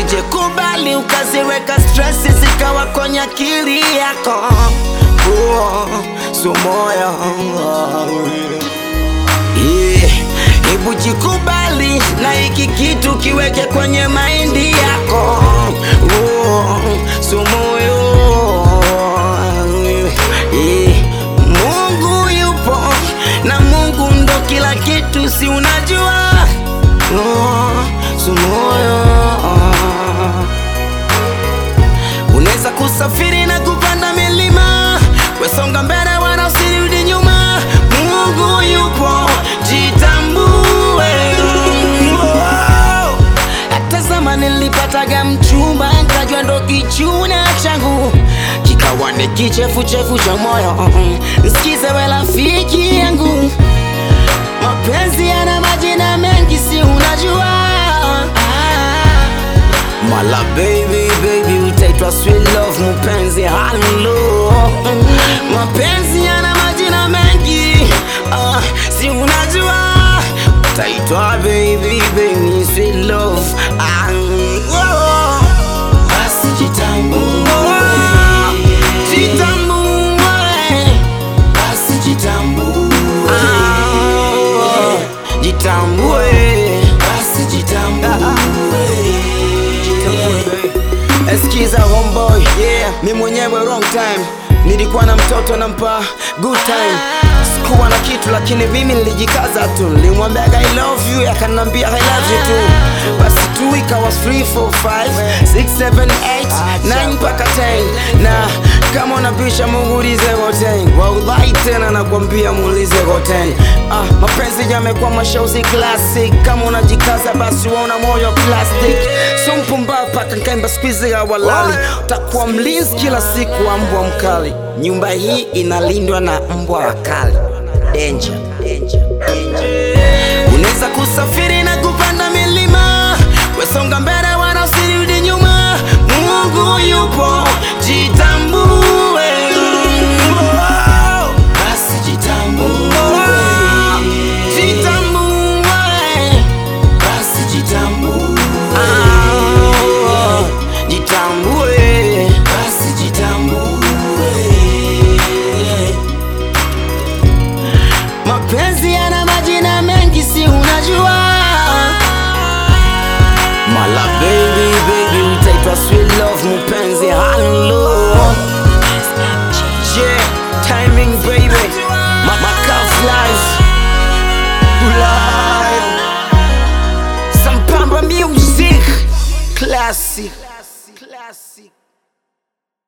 usije kubali ukaziweka stress zikawa kwenye akili yako oh, so moyo yeah. Hebu jikubali na hiki kitu kiweke kwenye maindi yako oh, so moyo yeah. Mungu yupo na Mungu ndo kila kitu, si unajua oh, so moyo Unaweza kusafiri na kupanda milima, wesonga mbele wala usirudi nyuma. Mungu yupo, jitambue. Oh. Hata zama nilipataga mchumba, nkajua ndo kichuna changu, kikawa ni kichefuchefu cha moyo. Nsikize we rafiki yangu, mapenzi yana majina mengi, si unajua Mala baby baby utaitwa sweet love mpenzi halo mapenzi yana majina mengi ah, si unajua utaitwa baby baby sweet love ah, oh. Basi jitambue, Jitambue. basi jitambue, Ah, jitambue basi jitambue. Eskiza homeboy yeah. Mi mwenyewe wrong time nilikuwa na mtoto nampa good time sikuwa na kitu lakini mimi nilijikaza tu nilimwambiaga I love you akanambia I love you too basi tu ikawa 3 4 5 6 7 8 9 mpaka 10 na kama unabisha muulize goten wallahi tena nakwambia muulize goten ah, mapenzi yamekuwa mashauzi classic kama unajikaza basi wauna moyo plastic so mpumbavu paka nkaimba squeeze ya walali utakuwa mlinzi kila siku wa mbwa mkali nyumba hii inalindwa na mbwa wakali danger, danger, danger. Unaweza kusafiri na kupanda milima, wesonga mbele wala usirudi nyuma. Mungu yupo, jitambue. Basi jitambue, Jitambue. basi jitambue, Ah, Jitambue. basi jitambue. Mapenzi yana majina mengi, si unajua? Mala baby baby, utaitwa sweet love mpenzi, hello Yeah, timing baby, my, my cuff lies live. Some Pamba music, classic, classic.